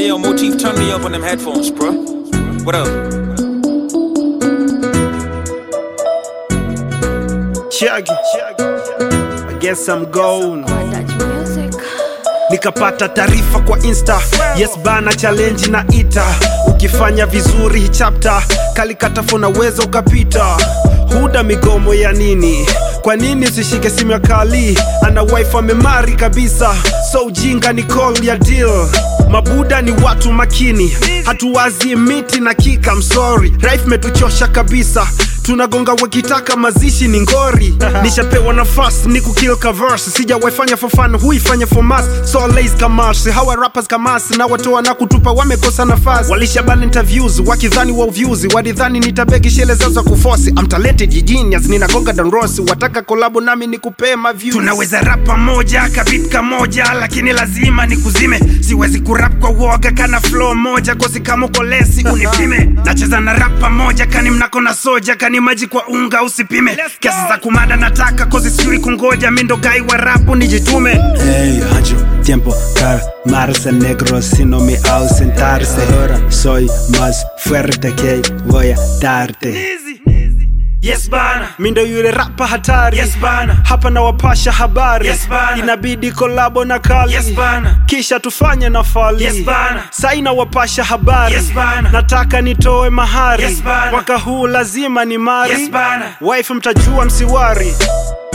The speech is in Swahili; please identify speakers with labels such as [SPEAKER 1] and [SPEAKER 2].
[SPEAKER 1] Hey yo, Motif, turn me up on them headphones, bro. What up?
[SPEAKER 2] Chagi. I guess I'm gone. Nikapata taarifa kwa insta yes bana challenge na ita ukifanya vizuri hii chapter kalikatafuna uweza ukapita huda migomo ya nini kwa nini usishike simu ya kali ana wife amemari kabisa so ujinga ni call ya deal mabuda ni watu makini hatuwazi miti na kika msori raif metuchosha kabisa tunagonga wakitaka mazishi ni ngori nishapewa nafasi ni kukilka verse sijawaifanya for fun huifanya for mass so lays kamash hawa rappers kamas na watoa na kutupa wamekosa nafasi walishabana interviews wakidhani wa views walidhani nitabeki shele zao za kufosi I'm talented genius ninagonga danrosi wataka kolabo nami nikupee maviews tunaweza rap pamoja kabit kamoja lakini lazima nikuzime siwezi kurap kwa woga kana flow moja kosi kama uko lesi unipime nacheza na rap pamoja kani mnako na soja kani maji kwa unga usipime kesi za kumada nataka kozi siri kungoja mindo gai wa rapu nijitume
[SPEAKER 3] Hey, ancho, tiempo, calmarse, negro, si no me ausentarse. Soy más fuerte que voy a darte.
[SPEAKER 2] Yes bana, mi ndo yule rapa hatari. Yes bana, hapa na wapasha habari. Yes bana, inabidi kolabo na kali. Yes bana, kisha tufanye na fali. Yes bana, saina wapasha habari. Yes bana, nataka nitoe mahari. Yes bana, mwaka huu lazima ni mari. Yes bana, wife mtajua msiwari.